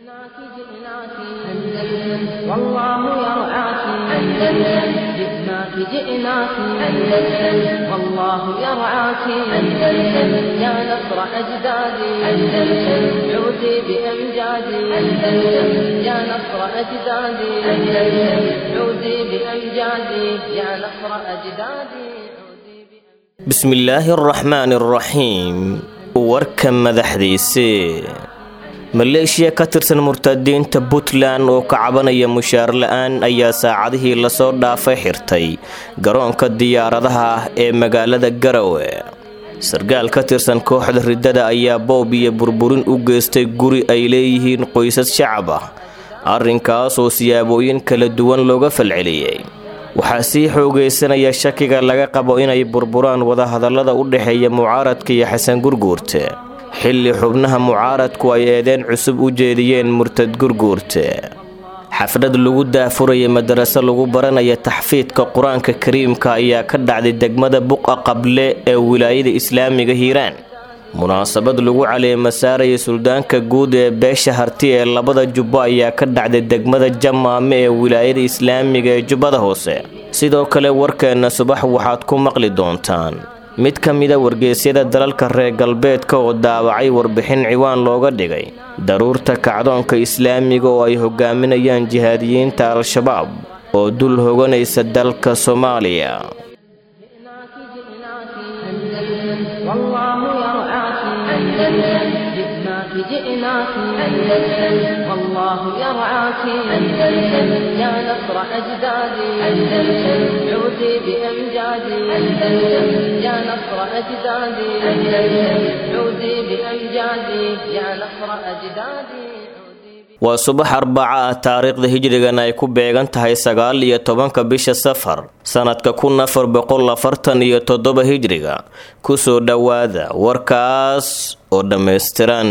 جئناك جئناك أندلس والله يرعاك أندلس جئناك جئناك أندلس والله يرعاك أندلس يا نصر أجدادي أندلس عودي بأمجادي أندلس يا نصر أجدادي أندلس عودي بأمجادي يا نصر أجدادي bismillaahi araxmaani araxiim warka madaxdiisii maleeshiya ka tirsan murtadiinta puntland oo ka cabanaya mushaar la-aan ayaa saacadihii lasoo dhaafay xirtay garoonka diyaaradaha ah ee magaalada garowe sarkaal ka tirsan kooxda riddada ayaa boob iyo burburin u geystay guri ay leeyihiin qoysas shacab ah arrinkaasoo siyaabooyin kala duwan looga falceliyey waxaa sii xoogaysanaya shakiga laga qabo inay burburaan wadahadallada u dhexeeya mucaaradka iyo xasan gurguurte xilli xubnaha mucaaradku ay eedeen cusub u jeediyeen murtad gurguurte xaflad lagu daafuraya madaraso lagu baranaya taxfiidka qur-aanka kariimka ayaa ka dhacday degmada buqa qable ee wilaayada islaamiga hiiraan munaasabad lagu caleema saaraya suldaanka guud ee beesha harti ee labada jubbo ayaa ka dhacday degmada jamaame ee wilaayada islaamiga ee jubbada hoose sidoo kale warkeenna subax waxaad ku maqli doontaan mid ka mida wargeysyada dalalka reer galbeedka oo daawacay warbixin ciwaan looga dhigay daruurta kacdoonka islaamiga oo ay hogaaminayaan jihaadiyiinta al-shabaab oo dul hoganaysa dalka soomaaliya جئناك جئناك أندلس والله يرعاك أندلس يا نصر أجدادي أندلس عودي بأمجادي أندلس يا نصر أجدادي أندلس عودي بأمجادي يا نصر أجدادي waa subax arbaca ah taariikhda hijrigan ay ku beegan tahay sagaal iyo tobanka bisha safar sanadka kun afar boqol afartan iyo toddoba hijriga kusoo dhowaada warkaas oo dhammaystiran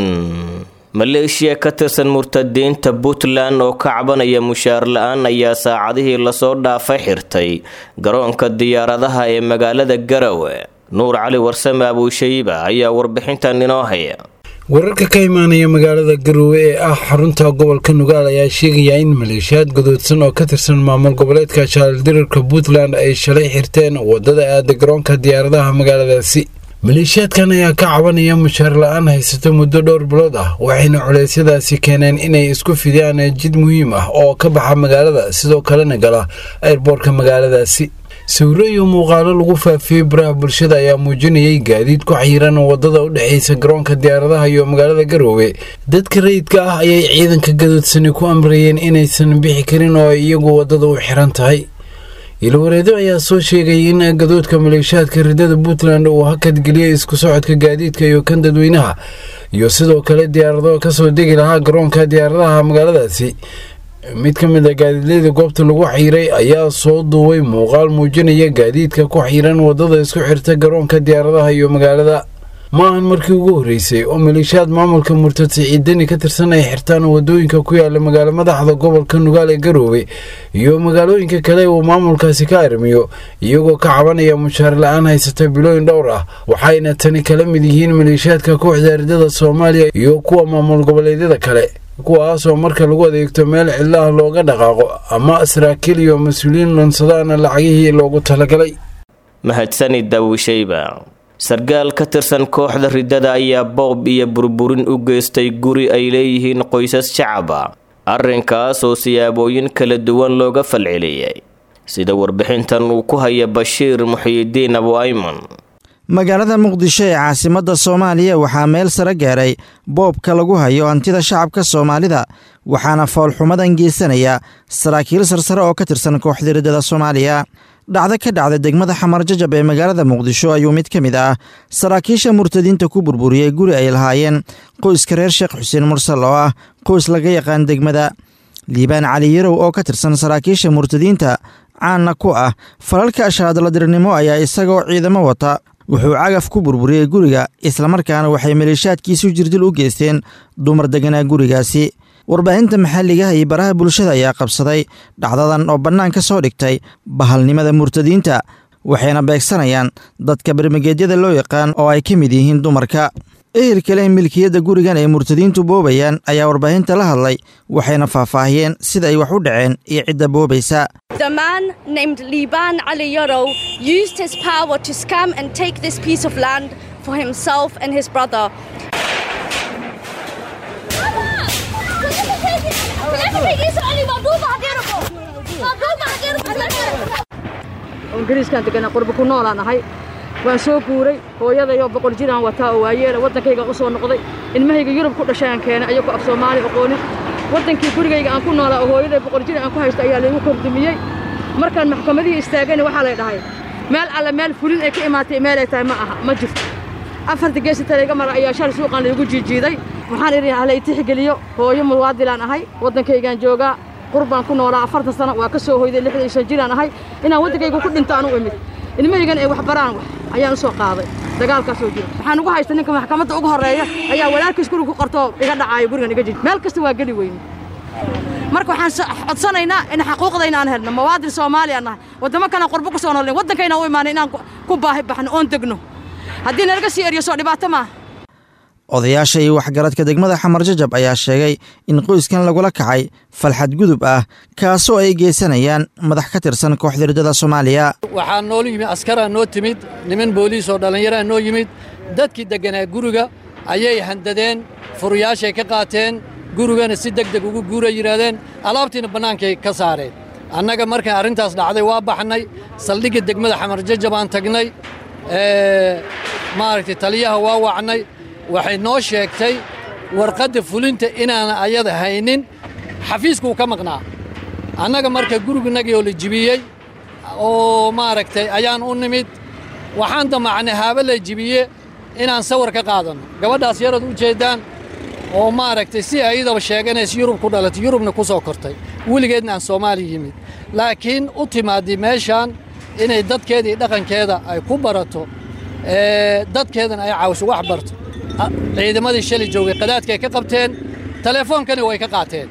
maleeshiya ka tirsan murtadiinta puntland oo ka cabanaya mushaar la-aan ayaa saacadihii lasoo dhaafay xirtay garoonka diyaaradaha ee magaalada garowe nuur cali warsame abuushayiba ayaa warbixintan inoo haya wararka ka imaanaya magaalada garowe ee ah xarunta gobolka nugaal ayaa sheegaya in maleeshiyaad gadoodsan oo ka tirsan maamul goboleedka jaaldirarka puntland ay shalay xirteen wadada aada garoonka diyaaradaha magaaladaasi maleeshiyaadkan ayaa ka cabanaya mushaar la-aan haysato muddo dhowr bilood ah waxayna culeysyadaasi keeneen inay isku fidiyaan jid muhiim ah oo ka baxa magaalada sidoo kalena gala airboortka magaaladaasi sawiro iyo muuqaalo lagu faafiyey baraha bulshada ayaa muujinayay gaadiid ku xayiran wadada u dhexeysa garoonka diyaaradaha iyo magaalada garoowe dadka rayidka ah ayay ciidanka gadoodsani ku amrayeen inaysan bixi karin oo ay iyagu wadada u xiran tahay ilwareedo ayaa soo sheegay in gadoodka maleeshiyaadka riddada puntland uu hakadgeliyay isku socodka gaadiidka iyo kan dadweynaha iyo sidoo kale diyaarado kasoo degi lahaa garoonka diyaaradaha magaaladaasi mid ka mid a gaadiidleyda goobta lagu xiiray ayaa soo duubay muuqaal muujinaya gaadiidka ku xiiran wadada isku xirta garoonka diyaaradaha iyo magaalada ma ahan markii ugu horreysay oo maleeshiyaad maamulka murtad siciidani ka tirsan ay xirtaan wadooyinka ku yaala magaalo madaxda gobolka nugaal ee garoowe iyo magaalooyinka kale uu maamulkaasi ka armiyo iyagoo ka cabanaya mushaar la-aan haysata bilooyin dhowr ah waxayna tani kala mid yihiin maleeshiyaadka kooxda ardada soomaaliya iyo kuwa maamul goboleedyada kale kuwaasoo marka lagu adeegto meel cidlaah looga dhaqaaqo ama saraakiil iyo mas-uuliyiin lunsadaana lacagihii loogu talagalay mahadsani daawishayba sarkaal ka tirsan kooxda riddada ayaa boob iyo burburin u geystay guri ay leeyihiin qoysas shacaba arrinkaasoo siyaabooyin kala duwan looga falceliyey sida warbixintan uu ku haya bashiir muxiyidiin abu ayman magaalada muqdisho ee caasimadda soomaaliya waxaa meel sare gaaray boobka lagu hayo hantida shacabka soomaalida waxaana foolxumadan geysanaya saraakiil sarsare oo ka tirsan kooxda riddada soomaaliya dhacdo ka dhacda degmada xamar jajab ee magaalada muqdisho ayuu mid ka mid ah saraakiisha murtadiinta ku burburiyey guri ay lahaayeen qoyska reer sheekh xuseen mursal oo ah qoys laga yaqaan degmada liibaan cali yarow oo ka tirsan saraakiisha murtadiinta caanna ku ah falalka ashaadladirnimo ayaa isagoo ciidamo wata wuxuu cagaf ku burburiyey guriga islamarkaana waxay maleeshaadkiisu jirdil u geysteen dumar deganaa gurigaasi warbaahinta maxalligaha iyo baraha bulshada ayaa qabsaday dhacdadan oo bannaan ka soo dhigtay bahalnimada murtadiinta waxayna beegsanayaan dadka barmageedyada loo yaqaan oo ay ka mid yihiin dumarka ehelka leh milkiyadda gurigan ay murtadiintu boobayaan ayaa warbaahinta la hadlay waxayna faahfaahiyeen sida ay wax u dhaceen iyo cidda boobaysa The man named Liban Ali Yoro used his power to scam and take this piece of land for himself and his brother. ingiriiskaan deganaa qurba ku noolaan ahay waan soo guuray hooyadayoo boqol jiraan wataa oo waayeela waddankaygaan u soo noqday ilmahayga yurub ku dhashay aan keenay ayagoo af soomaali aqoonin waddankii gurigayga aan ku noolaa oo hooyaday boqol jir aan ku haysta ayaa laygu kordumiyey markaan maxkamadihii istaagani waxaa lay dhahay meel alle meel fulin ay ka imaatay meel ay tahay ma aha ma jirto afarta geesi talayga mara ayaa shal suuqan laygu jiijiiday waxaan idhi hala itixgeliyo hooyo muwaadilaan ahay waddankaygaan joogaa qurbaan ku noolaa afartan sano waa ka soo hoyday lixdan iyo shan jiraan ahay inaan waddankayga ku dhinto aan u imid ilmahaygan ay wax baraan wax ayaan u soo qaaday dagaalkaasoo jiro waxaan ugu haysta ninka maxkamadda ugu horreeya ayaa walaalkiis guriga ku qartoo iga dhacaayo gurigan iga jij meel kasta waa geli weyne marka waxaan codsanaynaa in xaquuqdayna aan helno mawaadin soomaaliya nahay waddamo kalean qurbo ku soo noolin waddankayna u imaanay inaan ku baahi baxno oon degno haddii nalaga sii eriyo soo dhibaato maaha odayaasha iyo waxgaradka degmada xamar jajab ayaa sheegay in qoyskan lagula kacay falxad gudub ah kaasoo ay geysanayaan madax ka tirsan kooxda riddada soomaaliya waxaa noolu yimid askaraa noo timid niman booliis oo dhallinyaraa noo yimid dadkii degganaa guriga ayay handadeen furuyaashay ka qaateen gurigana si deg deg ugu guuray yidhaahdeen alaabtiina bannaankay ka saareen annaga markay arrintaas dhacday waa baxnay saldhigga degmada xamar jajabaan tagnay maaragtay taliyaha waa wacnay waxay noo sheegtay warqadda fulinta inaana ayada haynin xafiiskuu ka maqnaa annaga marka guriginagii oo la jibiyey oo maaragtay ayaan u nimid waxaan damacnay haaba la jibiye inaan sawir ka qaadanno gabadhaas yarad u jeeddaan oo maaragtay si ayadaba sheeganaysa yurub ku dhalatay yurubna ku soo kortay weligeedna aan soomaaliya yimid laakiin u timaaddi meeshaan inay dadkeeda iyo dhaqankeeda ay ku barato dadkeedana ay caawiso wax barto ciidamadii shalay joogay qadaadkaay ka qabteen teleefoonkani way ka qaateen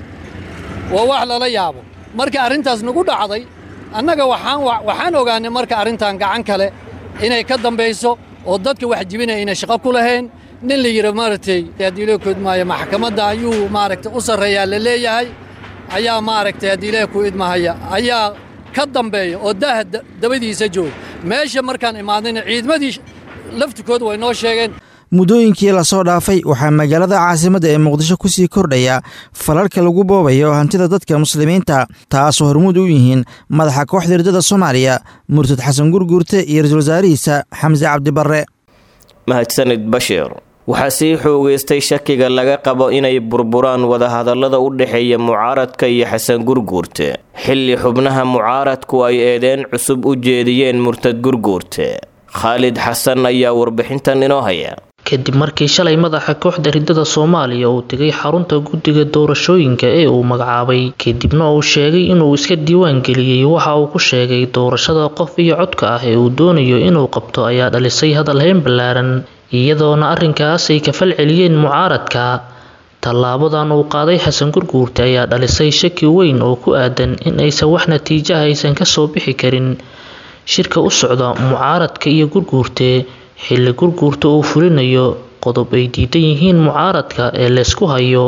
waa wax lala yaabo marka arrintaas nagu dhacday annaga waxaan ogaannay marka arrintan gacan kale inay ka dambayso oo dadka wax jibinaya inay shaqo ku lahayn nin la yidhi maaragtay haddii loo koodmaayo maxkamadda ayuu maaragtay u sarreeyaa la leeyahay ayaa maaragtay haddii ilaah ku idmahaya ayaa ka dambeeya oo daaha dabadiisa jooga meesha markaan imaadayna ciidamadii laftikooda way noo sheegeen muddooyinkii lasoo dhaafay waxaa magaalada caasimadda ee muqdisho ku sii kordhaya falalka lagu boobayo hantida dadka muslimiinta taasoo hormuud u yihiin madaxa kooxda riddada soomaaliya murtad xasan gurguurte iyo ra-iisul wasaarihiisa xamse cabdibarre mahadsanid bashiir waxaa sii xoogeystay shakiga laga qabo inay burburaan wadahadallada u dhexeeya mucaaradka iyo xasan gurguurte xilli xubnaha mucaaradku ay eedeen cusub u jeediyeen murtad gurguurte khaalid xasan ayaa warbixintan inoo haya kadib markii shalay madaxa kooxda riddada soomaaliya uu tegay xarunta guddiga doorashooyinka ee uu magacaabay kadibna uu sheegay inuu iska diiwaan geliyey waxa uu ku sheegay doorashada qof iyo codka ah ee uu doonayo inuu qabto ayaa dhalisay hadalhayn ballaaran iyadoona arrinkaas ay ka fal celiyeen mucaaradka tallaabadan uu qaaday xasan gurguurte ayaa dhalisay shaki weyn oo ku aadan in aysan wax natiijaha aysan kasoo bixi karin shirka u socda mucaaradka iyo gurguurte xilli gurguurta uu fulinayo qodob ay diidan yihiin mucaaradka ee laysku hayo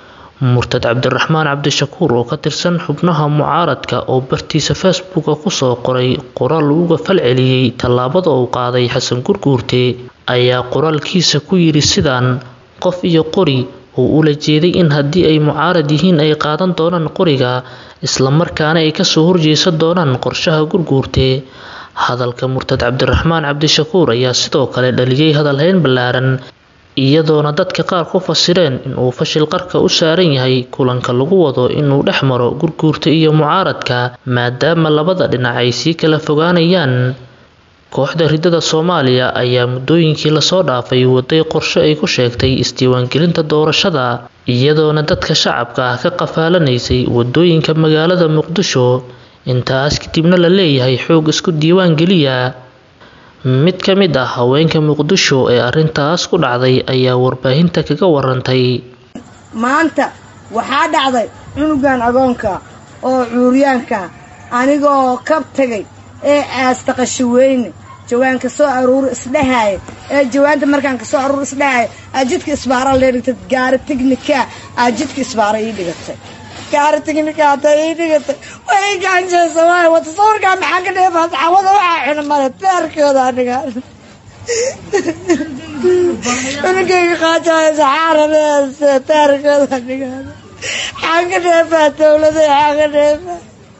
murtad cabdiraxmaan cabdishakuur oo ka tirsan xubnaha mucaaradka oo bartiisa facebooka kusoo qoray qoraal uga fal celiyey tallaabada uu qaaday xasan gurguurte ayaa qoraalkiisa ku yidhi sidaan qof iyo qori uu ula jeeday in haddii ay mucaarad yihiin ay qaadan doonaan qoriga islamarkaana ay kasoo horjeesan doonaan qorshaha gurguurte hadalka murtad cabdiraxmaan cabdishakuur ayaa sidoo kale dhaliyey hadalhayn ballaaran iyadoona dadka qaar ku fasireen inuu fashil qarka u saaran yahay kulanka lagu wado inuu dhex maro gurguurta iyo mucaaradka maadaama labada dhinac ay sii kala fogaanayaan kooxda riddada soomaaliya ayaa muddooyinkii lasoo dhaafay waday qorshe ay ku sheegtay isdiiwaangelinta doorashada iyadoona dadka shacabka ah ka qafaalanaysay wadooyinka magaalada muqdisho intaas kadibna la leeyahay xoog isku diiwaan geliya mid ka mid ah haweenka muqdisho ee arrintaas ku dhacday ayaa warbaahinta kaga warantay maanta waxaa dhacday cunugan agoonka oo cuuryaanka anigoo kab tegay ee aastaqasho weyne jawaanka soo aruur isdhehaaye ee jawaanta markaan ka soo aruur isdhehaaye aa jidka isbaara lee dhigtay gaari tignika aa jidka isbaara ii dhigatay gaari tignika hataa ii dhigatay way ii gacanjeysa waay wata sawirkaa maxaa ka dheefaa saxaabada waxaa cuna male taarkooda aniga cunugayga qaajaayo saxaaradeese taarkooda aniga xaan ka dheefaa dowlada xaan ka dheefaa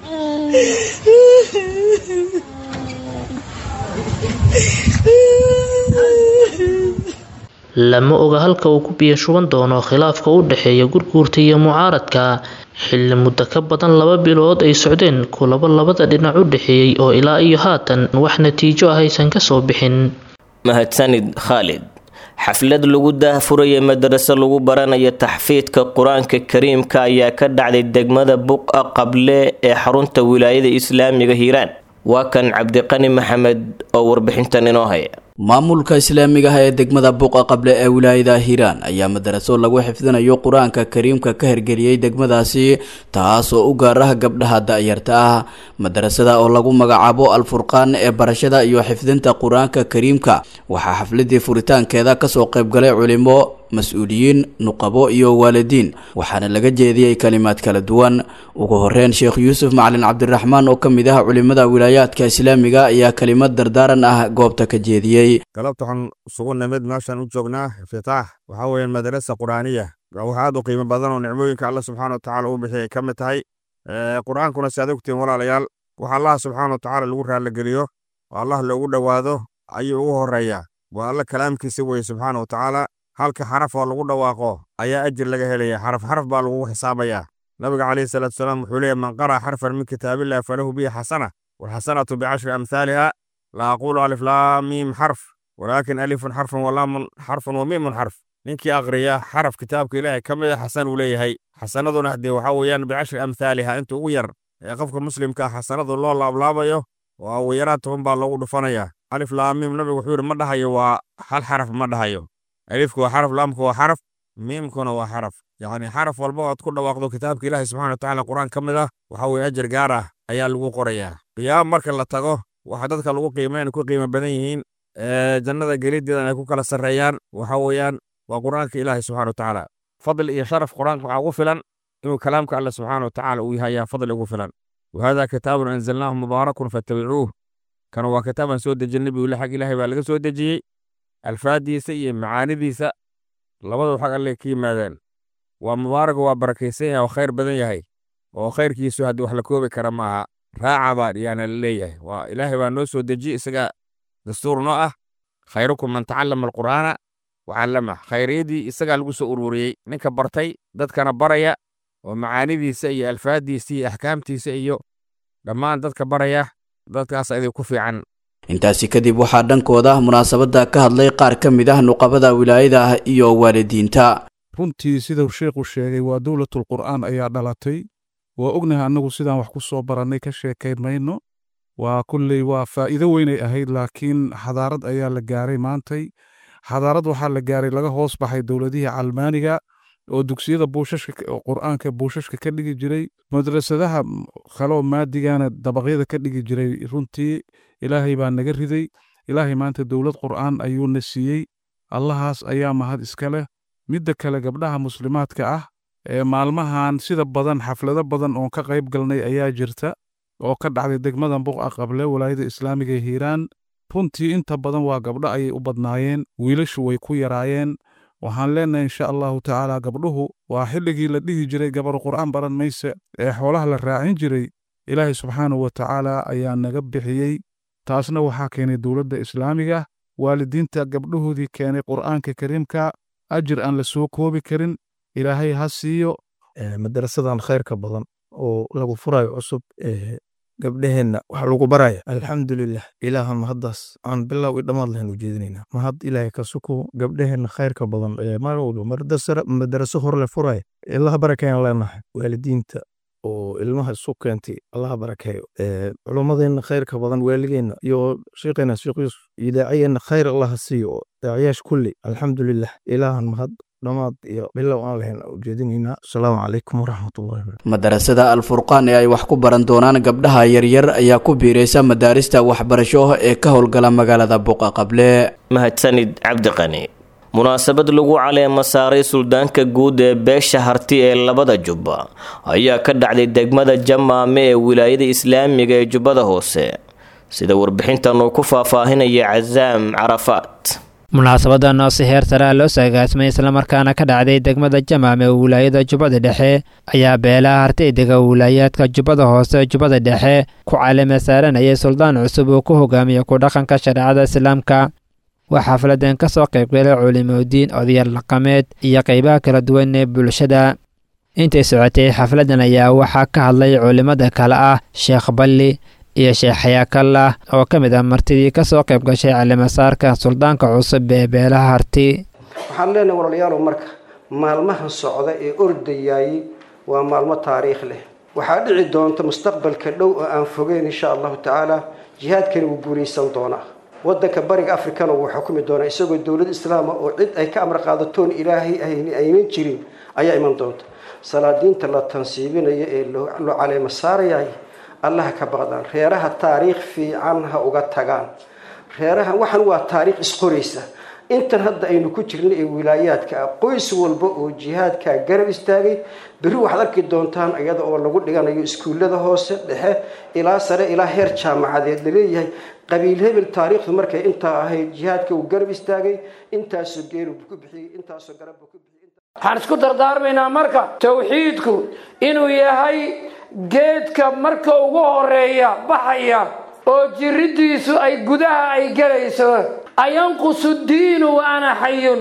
lama oga halka uu ku biyo shuban doono khilaafka u dhexeeya gurguurta iyo mucaaradka xilli muddo ka badan laba bilood ay socdeen kulabo labada dhinac u dhexeeyey oo ilaa iyo haatan wax natiijo ah aysan kasoo bixin mahadsanid khaalid xaflad lagu daahfuraya madraso lagu baranayo taxfiidka qur-aanka kariimka ayaa ka dhacday degmada buqa qable ee xarunta wilaayada islaamiga hiiraan waa kan cabdiqani maxamed oo warbixintan inoo haya maamulka islaamiga ah ee degmada buuqa qable ee wilaayada hiiraan ayaa madaraso lagu xifdinayo qur-aanka kariimka ka hirgeliyey degmadaasi taas oo u gaar ah gabdhaha da-yarta ah madarasada oo lagu magacaabo alfurqaan ee barashada iyo xifdinta qur-aanka kariimka waxaa xafladii furitaankeeda kasoo qaybgalay culimo mas-uuliyiin nuqabo iyo waalidiin waxaana laga jeediyey kalimaad kala duwan ugu horeyn sheekh yuusuf macalin cabdiraxmaan oo ka mid ah culimada wilaayaadka islaamiga ayaa kelimad dardaaran ah goobta ka jeediyey galabta waxaan isugu nimid meeshaan u joognaa iftitaax waxaa weeyaan madarasa qur-aaniya wax aad u qiimo badan oo nicmooyinka alla subxaana watacaala uu bixiyay ka mid tahay qur-aankuna si aad ogtiin walaalayaal wax allaha subxaana watacaala lagu raalligeliyo oo allah loogu dhowaado ayuu ugu horeeyaa waa alla kalaamkiisa weye subxaana watacaala halka xaraf oo lagu dhawaaqo ayaa ajir laga helaya xaraf xaraf baa lagugu xisaabayaa nabiga calayhi salaatu salaam wuxuu leeyahy man qara'a xarfan min kitaabillahi falahu bihi xasana walxasanatu bicashri amhaaliha la aqulu alif laa miim xarf walaakin alifun xarfun walaamun xarfun wa miimun xarf ninkii aqriya xaraf kitaabka ilaahay ka mid a xasan uu leeyahay xasanaduna haddee waxaa weeyaan bicashri amhaaliha inta ugu yar ee qofka muslimka ah xasanadu loo laablaabayo waa ugu yaraan toban baa loogu dhufanaya alif laa miim nabigu wuxuu yidhi ma dhahayo waa hal xaraf ma dhahayo alifku waa xaraf laamku waa xaraf miimkuna waa xaraf yacni xaraf walba ood ku dhawaaqdo kitaabka ilaahay subxana watacaala qur-aan ka mid ah waxaa weeye ajar gaar ah ayaa lagu qorayaa qiyaam marka la tago waxa dadka lagu qiimeyn ku qiimo badan yihiin jannada gelideedan ay ku kala sarreeyaan waxa weeyaan waa qur-aanka ilaahay subxana watacaala fadli iyo sharaf qur-aanka waxaa ugu filan inuu kalaamka alle subxaana watacaala uu yahay ayaa fadli ugu filan wahada kitaabun anzalnaahu mubaarakun fattabicuuh kana waa kitaabaan soo dejin nabigu xag ilaahay baa laga soo dejiyey alfaadiisa iyo macaanidiisa labaduu xag alle ka yimaadeen waa mubaaraga waa barakaysan yahay oo khayr badan yahay oo khayrkiisu haddii wax la koobi kara maaha raaca baa yaana la leeyahay waa ilaahay baa noo soo dejiye isaga dastuur noo ah khayrukum man tacallama alqur'aana wacallama khayriyadii isagaa lagu soo ururiyey ninka bartay dadkana baraya oo macaanidiisa iyo alfaadiisa iyo axkaamtiisa iyo dhammaan dadka baraya dadkaas idin ku fiican intaasi kadib waxaa dhankooda munaasabadda ka hadlay qaar ka mid ah nuqabada wilaayada ah iyo waalidiinta runtii siduu sheekhu sheegay waa dowlatul qur'aan ayaa dhalatay waa ognahay annagu sidaan wax ku soo barannay ka sheekayn mayno waa kulley waa faa'iido weynay ahayd laakiin xadaarad ayaa la gaaray maantay xadaarad waxaa la gaaray laga hoos baxay dowladihii calmaaniga oo dugsiyada buushashka qur'aanka buushashka ka dhigi jiray madrasadaha kaloo maadigana dabaqyada ka dhigi jiray runtii ilaahay baa naga riday ilaahay maanta dowlad qur'aan ayuuna siiyey allahaas ayaa mahad iska leh midda kale gabdhaha muslimaadka ah ee maalmahan sida badan xaflado badan oon ka qayb galnay ayaa jirta oo ka dhacday degmada buqa qable walaayada islaamiga ee hiiraan runtii inta badan waa gabdho ayay u badnaayeen wiilashu way ku yaraayeen waxaan leenahay insha allahu tacaala gabdhuhu waa xilligii la dhihi jiray gabar qur'aan baran mayse ee xoolaha la raacin jiray ilaahay subxaanahu wa tacaala ayaa naga bixiyey taasna waxaa keenay dowladda islaamiga waalidiinta gabdhahoodii keenay qur'aanka kariimka ajir aan la soo koobi karin ilaahay ha siiyo madarasadan khayrka badan oo lagu furayo cusub gabdheheenna wax lagu baraya alxamdulilah ilaaha mahaddaas aan bilow i dhammaad lahayn u jeedinaynaa mahad ilaahay ka suko gabdheheenna khayrka badan mar walba madaraso hor le furaya ilaha barakeeyan leenahay waalidiinta oo ilmaha isu keentay allaha barakeeyo culummadeenna khayrka badan waaligeenna iyo sheekheena sheekh yuusuf iyo daaciyeenna khayr allaha siiyo daaciyaasha kulli alxamdulilah ilaahan mahad dhammaad iyo bilow aan lahayn ujeedinaynaa asalaamu calaykum waraxmatullahi madarasada alfurqaan ee ay wax ku baran doonaan gabdhaha yaryar ayaa ku biiraysa madaarista waxbarasho ee ka howlgala magaalada buqa qable mahadsanid cabdiqani munaasabad lagu caleema saaray suldaanka guud ee beesha harti ee labada jubba ayaa ka dhacday degmada jamaame ee wilaayada islaamiga ee jubbada hoose sida warbixintan uu ku faahfaahinaya casaam carafaat munaasabadan oo si heer saraa loo saagaasmay islamarkaana ka dhacday degmada jamaam ee wilaayada jubbada dhexe ayaa beelaha hartaydega wilaayaadka jubbada hoose jubbada dhexe ku caleema saaranayay suldaan cusub uu ku hogaamiya ku dhaqanka shareecada islaamka waa xafladan ka soo qaybgalay culimodiin odayaal dhaqameed iyo qaybaha kala duwan ee bulshada intay socotay xafladan ayaa waxaa ka hadlay culimmada kale ah sheekh balli iyo sheekh xayaakallah oo ka mid ah martidii ka soo qayb gashay calimasaarka suldaanka cusub ee beelaha harti waxaan leenahay walaalayaalow marka maalmahan socda ee ordayaayey waa maalmo taariikh leh waxaa dhici doonta mustaqbalka dhow oo aan fogeyn insha allahu tacaala jihaadkani wuu guulaysan doonaa wadanka bariga afrikana wuu xukumi doonaa isagoo dowlad islaama oo cid ay ka amar qaadatoon ilaahay aynan jirin ayaa iman doonta salaadiinta la tansiibinayo ee loo caleema saarayay allaha ka baqdaan reeraha taariikh fiican ha uga tagaan reeraha waxan waa taariikh isqoraysa intan hadda aynu ku jirna ee wilaayaadka ah qoys walba oo jihaadkaa garab istaagay berri waxaad arki doontaan iyada oo lagu dhiganayo iskuullada hoose dhexe ilaa sare ilaa heer jaamacadeed laleeyahay qabiil hebel taariikhdu markay intaa ahayd jihaadka uu garab istaagay intaasoo geelu ku bixiyey intaasoo garabbu ku bixiyey waxaan isku dardaarmaynaa marka tawxiidku inuu yahay geedka marka ugu horeeya baxaya oo jiridiisu ay gudaha ay gelayso ayanqusu diinu wa ana xayun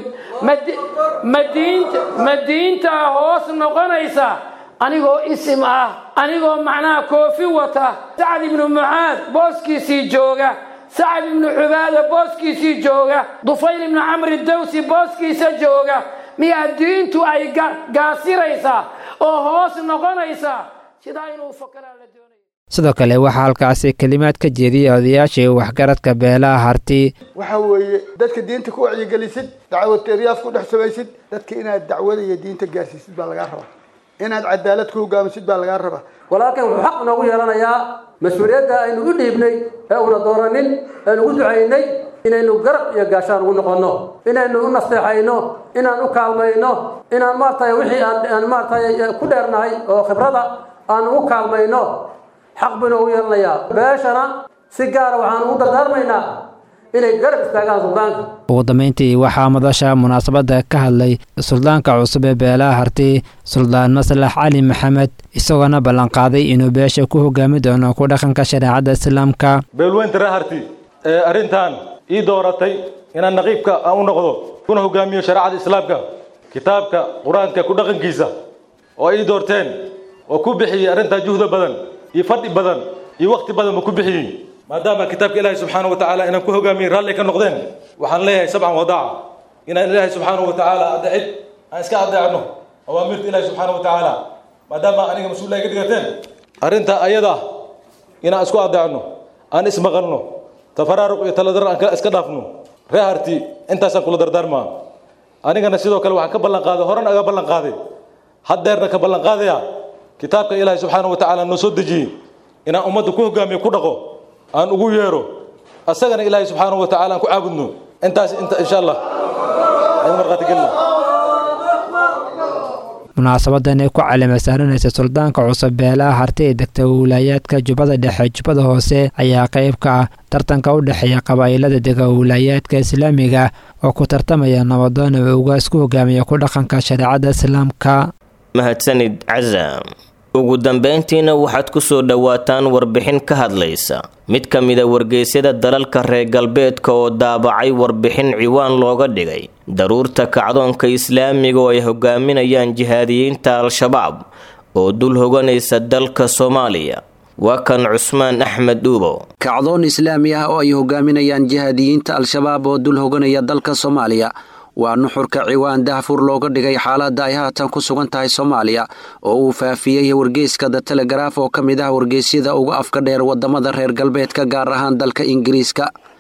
ma diintaa hoos noqonaysa anigoo isim ah anigoo macnaha koofi wata sacad ibnu mucaad booskiisii jooga sacad ibnu cubaada booskiisii jooga dufayl ibnu camri dawsi booskiisa jooga miyaa diintu ay gaasiraysaa oo hoos noqonaysaa sidaa inuu fakaraa la doonaya sidoo kale waxaa halkaasi kelimaad ka jeediyay odayaashii waxgaradka beelaha harti waxa weeye dadka diinta ku wacyigelisid dacwad eryaaf ku dhex samaysid dadka inaad dacwada iyo diinta gaarsiisid baa lagaa rabaa inaad cadaalad ku hogaamisid baa lagaa rabaa walaalkan wuxuu xaq noogu yeelanayaa mas-uuliyadda aynu u dhiibnay ee una dooranin aynu u ducaynay inaynu garab iyo gaashaan ugu noqonno inaynu u nasteexayno inaan u kaalmayno inaan maaragtay wixii aan maaragtay ku dheernahay oo khibrada aan ugu kaalmayno xaq buu inoogu yeelanayaa beeshana si gaara waxaan ugu dardaarmaynaa inay garab istaagaan suldaanka ugu dambeyntii waxaa madasha munaasabadda ka hadlay suldaanka cusub ee beelaha harti suldaan maslax cali maxamed isagoona ballanqaaday inuu beesha ku hogaami doono ku dhaqanka shareecadda islaamka beelweynta ree harti ee arrintan ii dooratay inaan naqiibka aan u noqdo kuna hogaamiyo shareecada islaamka kitaabka qur-aanka ku dhaqankiisa oo ii doorteen oo ku bixiyey arrintaa juhda badan iyo fadhi badan iyo wakti badan buu ku bixiyey maadaama kitaabka ilaahay subxaana wa tacaala inaan ku hogaamiyey raalli ka noqdeen waxaan leeyahay sabcan wadaaca inaan ilaahay subxaana wa tacaala adeecid aan iska adeecno awaamirta ilaahay subxaana wa tacaala maadaama aniga mas-uul iga dhigateen arrintaa ayada inaan isku adeecno aan ismaqalno tafaraaruq iyo taladar aan iska dhaafno ree harti intaasaan kula dardaarmaa anigana sidoo kale waxaan ka ballan qaaday horan aga ballan qaaday haddeerna ka ballan qaadaya kitaabka ilaahay subxaana wa tacaala noo soo dejiyey inaan ummadda ku hogaamiyo ku dhaqo aan ugu yeero asagana ilaahay subxaana wa tacaala aan ku caabudno intaas inta insha allah aynu markhaati gelina munaasabadan ay ku calima saaranaysa suldaanka cusub beelaha harti ee degta wilaayaadka jubbada dhexe jubbada hoose ayaa qayb ka ah tartanka u dhexeeya qabaa'ilada dega wilaayaadka islaamiga oo ku tartamaya nabadoon oo ugaas ku hogaamiya ku dhaqanka shareecadda islaamka mahadsanid casaam ugu dambayntiina waxaad ku soo dhowaataan warbixin ka hadlaysa mid ka mida wargeysyada dalalka reer galbeedka oo daabacay warbixin ciwaan looga dhigay daruurta kacdoonka islaamiga oo ay hogaaminayaan jihaadiyiinta al-shabaab oo dul hoganaysa dalka soomaaliya waa kan cusmaan axmed dhuubo kacdoon islaami ah oo ay hogaaminayaan jihaadiyiinta al-shabaab oo dul hoganaya dalka soomaaliya waa nuxurka ciwaan dahfur looga dhigay xaaladda ay haatan ku sugan tahay soomaaliya oo uu faafiyey wargeyska the telegaraaf oo ka mid ah wargeysyada uga afka dheer wadamada reer galbeedka gaar ahaan dalka ingiriiska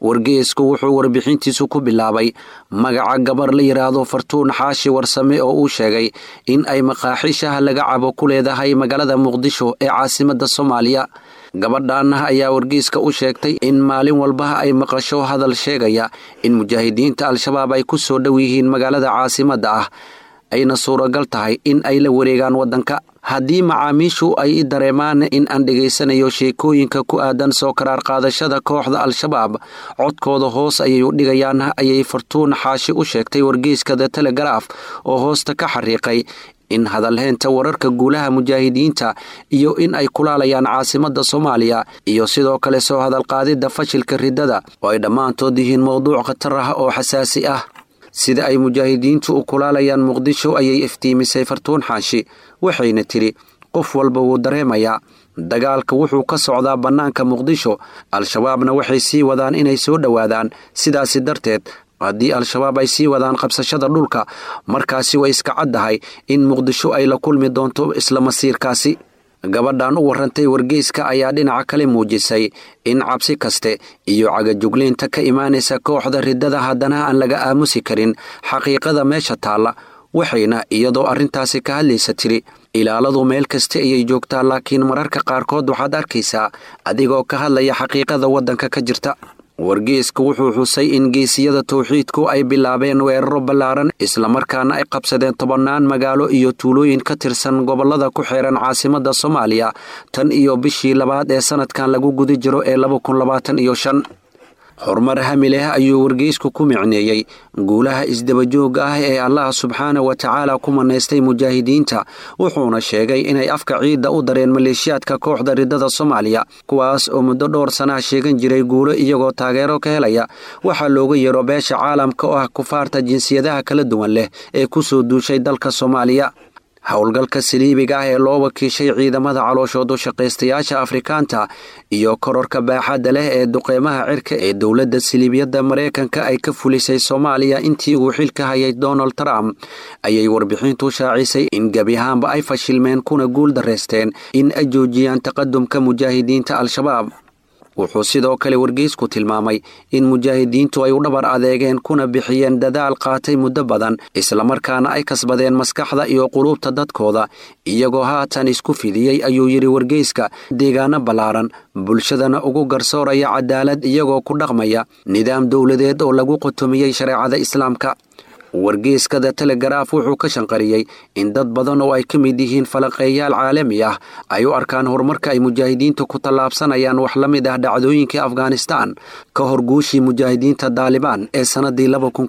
wargeesku wuxuu warbixintiisu ku bilaabay magaca gabar la yidhaahdo fartuun xaashi warsame oo uu sheegay in ay maqaaxiishaha laga cabo ku leedahay magaalada muqdisho ee caasimadda soomaaliya gabadhan ayaa wargeyska u sheegtay in maalin walba ay maqasho hadal sheegaya in mujaahidiinta al-shabaab ay ku soo dhow yihiin magaalada caasimadda ah ayna suuragal tahay in ay la wareegaan waddanka haddii macaamiishu ay i dareemaan in aan dhegaysanayo sheekooyinka ku aadan soo karaar qaadashada kooxda al-shabaab codkooda hoos ayay u dhigayaan ayay fartuun xaashi u sheegtay wargeyska the telegaraaf oo hoosta ka xariiqay in hadalheynta wararka guulaha mujaahidiinta iyo in ay kulaalayaan caasimadda soomaaliya iyo sidoo kale soo hadalqaadidda fashilka riddada oo ay dhammaantood yihiin mowduuc khatar ah oo xasaasi ah sida ay mujaahidiintu u kulaalayaan muqdisho ayay iftiimisay fartuun xaashi waxayna tidhi qof walba wuu dareemayaa dagaalka wuxuu ka socdaa bannaanka muqdisho al-shabaabna waxay sii wadaan inay soo dhowaadaan sidaasi darteed haddii al-shabaab ay sii wadaan qabsashada dhulka markaasi way iska caddahay in muqdisho ay la kulmi doonto isla masiirkaasi gabadhan u warrantay wargeyska ayaa dhinaca kale muujisay in cabsi kaste iyo cagajugleynta ka imaanaysa kooxda riddada haddana aan laga aamusi karin xaqiiqada meesha taalla waxayna iyadoo arrintaasi ka hadlaysa tiri ilaaladu meel kasta ayay joogtaa laakiin mararka qaarkood waxaad arkaysaa adigoo ka hadlaya xaqiiqada waddanka ka jirta wargeesku wuxuu xusay in geesiyada towxiidku ay bilaabeen weeraro ballaaran islamarkaana ay qabsadeen tobannaan magaalo iyo tuulooyin ka tirsan gobollada ku xeeran caasimadda soomaaliya tan iyo bishii labaad ee sannadkan lagu guda jiro ee iyo shan horumar hami leh ayuu wargeysku ku micneeyey guulaha isdabajooga ah ee allah subxaana wa tacaala ku manaystay mujaahidiinta wuxuuna sheegay inay afka ciidda u dareen maleeshiyaadka kooxda riddada soomaaliya kuwaas oo muddo dhowr sanaha sheegan jiray guulo iyagoo taageero ka helaya waxaa looga yeero beesha caalamka oo ah kufaarta jinsiyadaha kala duwan leh ee ku soo duushay dalka soomaaliya howlgalka saliibiga ah ee loo wakiishay ciidamada calooshoodu shaqaystayaasha afrikaanta iyo kororka baaxadda leh ee duqeymaha cirka ee dowladda saliibiyadda maraykanka ay ka fulisay soomaaliya intii uu xilka hayay donald trump ayay warbixintu shaacisay in gebi ahaanba ay fashilmeen kuna guul darraysteen in ay joojiyaan taqadumka mujaahidiinta al-shabaab wuxuu sidoo kale wargeysku tilmaamay in mujaahidiintu ay u dhabar adeegeen kuna bixiyeen dadaal qaatay muddo badan islamarkaana ay kasbadeen maskaxda iyo quluubta dadkooda iyagoo haatan isku fidiyey ayuu yidhi wargeyska deegaano ballaaran bulshadana ugu garsooraya cadaalad iyagoo ku dhaqmaya nidaam dowladeed oo lagu qotomiyey shareecada islaamka wargeyskada telegaraaf wuxuu ka shanqariyey in dad badan oo ay ka mid yihiin falaqeeyaal caalami ah ay u arkaan horumarka ay mujaahidiintu ku tallaabsanayaan wax la mid ah dhacdooyinkii afghanistaan ka hor guushii mujaahidiinta daalibaan ee sannadii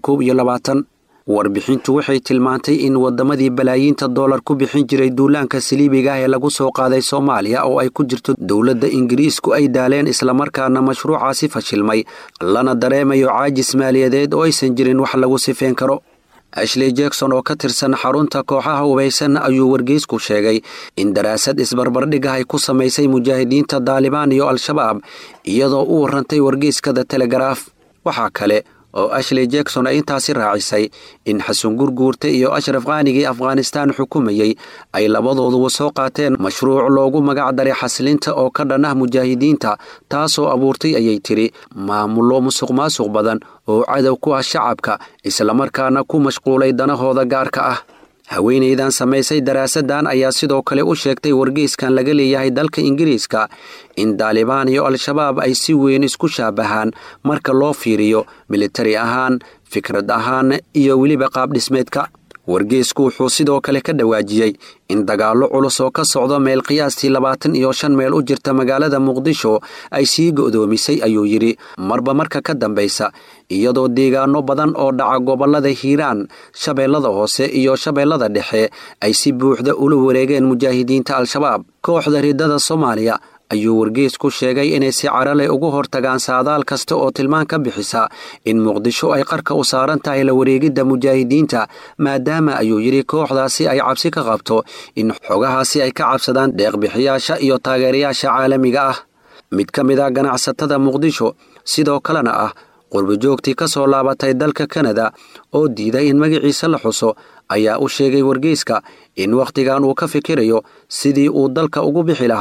warbixintu waxay tilmaantay in waddamadii balaayiinta doolar ku bixin jiray duulaanka saliibiga ah ee lagu soo qaaday soomaaliya oo ay ku jirto dowladda ingiriisku ay daaleen islamarkaana mashruucaasi fashilmay lana dareemayo caajis maaliyadeed oo aysan jirin wax lagu sifeen karo ashley jackson oo ka tirsan xarunta kooxaha hubaysan ayuu wargeysku sheegay in daraasad isbarbardhigah ay ku samaysay mujaahidiinta daalibaan iyo al-shabaab iyadoo u warrantay wargeyskada telegaraaf waxaa kale oo ashley jackson ay intaasi raacisay in xasan gurguurta iyo ashraf kaanigii afghanistaan xukumayey ay labadooduba soo qaateen mashruuc loogu magac daray xasilinta oo ka dhan ah mujaahidiinta taasoo abuurtay ayay tidhi maamullo musuq maasuq badan oo cadow ku ah shacabka islamarkaana ku mashquulay danahooda gaarka ah haweenaydan samaysay daraasadan ayaa sidoo kale u sheegtay wargeyskan laga leeyahay dalka ingiriiska in daalibaan iyo al-shabaab ay si weyn isku shaabahaan marka loo fiiriyo militari ahaan fikrad ahaan iyo weliba qaabdhismeedka wargeysku wuxuu sidoo kale ka dhawaajiyey in dagaallo culus oo ka socdo meel qiyaastii labaatan iyo shan meel u jirta magaalada muqdisho ay sii go'doomisay ayuu yidhi marba marka ka dambaysa iyadoo deegaano badan oo dhaca gobollada hiiraan shabeellada hoose iyo shabeellada dhexe ay si buuxda ula wareegeen mujaahidiinta al-shabaab kooxda riddada soomaaliya ayuu wargeysku sheegay inay si carale ugu hortagaan saadaal kasta oo tilmaan ka bixisa in muqdisho ay qarka u saaran tahay la wareegidda mujaahidiinta maadaama ayuu yidhi kooxdaasi ay cabsi ka qabto in xogahaasi ay ka cabsadaan deeqbixiyaasha iyo taageerayaasha caalamiga ah mid ka mid ah ganacsatada muqdisho sidoo kalena ah qurbajoogtii ka soo laabatay dalka kanada oo diiday in magaciisa la xuso ayaa u sheegay wargeyska in wakhtigan uu ka fikirayo sidii uu dalka ugu bixi lahaa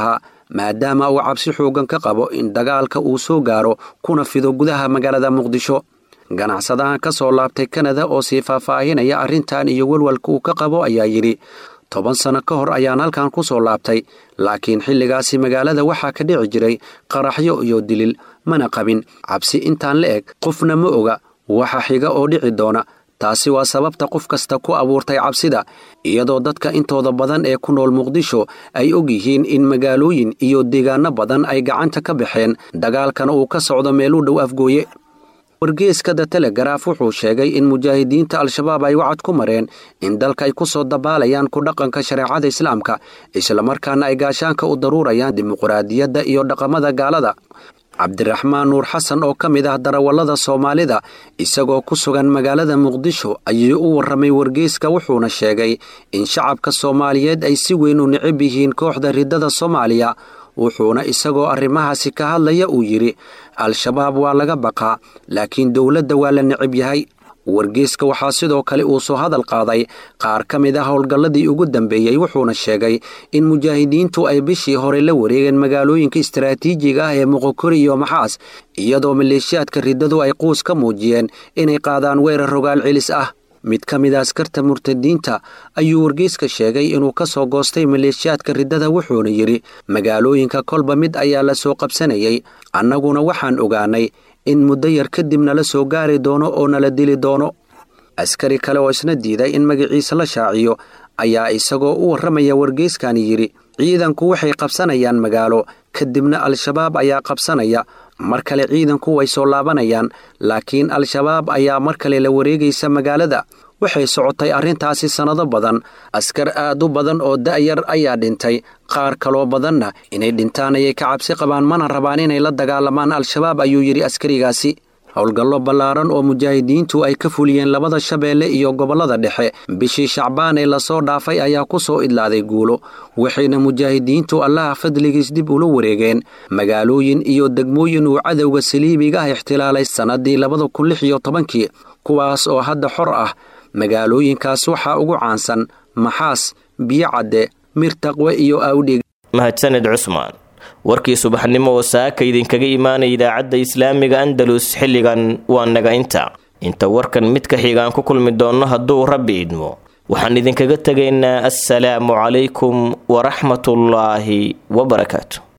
maadaama uu cabsi xoogan ka qabo in dagaalka uu soo gaaro kuna fido gudaha magaalada muqdisho ganacsadahan ka soo laabtay kanada oo sii faahfaahinaya arrintan iyo walwalka uu ka qabo ayaa yidhi toban sano ka hor ayaan halkan ku soo laabtay laakiin xilligaasi magaalada waxaa ka dhici jiray qaraxyo iyo dilil mana qabin cabsi intaan la eg qofna ma oga waxa xiga oo dhici doona taasi waa sababta qof kasta ku abuurtay cabsida iyadoo dadka intooda badan ee ku nool muqdisho ay og yihiin in magaalooyin iyo deegaano badan ay gacanta ka baxeen dagaalkana uu ka socdo meel u dhow afgooye wargeeska the telegaraaf wuxuu sheegay in mujaahidiinta al-shabaab ay wacad ku mareen in dalka ay ku soo dabaalayaan ku dhaqanka shareecada islaamka islamarkaana ay gaashaanka u daruurayaan dimuqraadiyadda iyo dhaqamada gaalada cabdiraxmaan nuur xasan oo ka mid ah darawallada soomaalida isagoo ku sugan magaalada muqdisho ayuu u warramay wargeyska wuxuuna sheegay in shacabka soomaaliyeed ay si weyn u necab yihiin kooxda riddada soomaaliya wuxuuna isagoo arrimahaasi ka hadlaya uu yidhi al-shabaab waa laga baqaa laakiin dowladda waa la necab yahay wargeyska waxaa sidoo kale uu soo hadal qaaday qaar ka mid ah howlgalladii ugu dambeeyey wuxuuna sheegay in mujaahidiintu ay bishii hore la wareegeen magaalooyinka istaraatiijiga ah ee muqokori iyo maxaas iyadoo maleeshiyaadka riddadu ay quus ka muujiyeen inay qaadaan weerar rogaal celis ah mid ka mid a askarta murtadiinta ayuu wargeyska sheegay inuu ka soo goostay maleeshiyaadka riddada wuxuuna yidhi magaalooyinka kolba mid ayaa la soo qabsanayay annaguna waxaan ogaanay in muddo yar kadib nala soo gaari doono oo nala dili doono askari kale oo isna diiday in magaciisa la shaaciyo ayaa isagoo u warramaya wargeyskani yidhi ciidanku waxay qabsanayaan magaalo kadibna al-shabaab ayaa qabsanaya mar kale ciidanku way soo laabanayaan laakiin al-shabaab ayaa mar kale la wareegaysa magaalada waxay socotay arrintaasi sannado badan askar aad u badan oo da'yar ayaa dhintay qaar kaloo badanna inay dhintaan ayay ka cabsi qabaan mana rabaan inay la dagaalamaan al-shabaab ayuu yidhi askarigaasi howlgallo ballaaran oo mujaahidiintu ay ka fuliyeen labada shabeelle iyo gobollada dhexe bishii shacbaan ee lasoo dhaafay ayaa ku soo idlaaday guulo waxayna mujaahidiintu allaha fadligiis dib ula wareegeen magaalooyin iyo degmooyin uu cadowga saliibiga ah ixtilaalay sannaddii labada kun lix iyo tobankii kuwaas oo hadda xor ah magaalooyinkaas waxaa ugu caansan maxaas biyo cadde mirtaqwe iyo awdhig mahadsaned cusmaan warkii subaxnimo oo saaka idinkaga imaanaya idaacadda islaamiga andalus xilligan waa naga inta inta warkan mid ka xigaan ku kulmi doonno hadduu rabbi idmo waxaan idinkaga tegaynaa assalaamu calaykum waraxmatullaahi wabarakaatu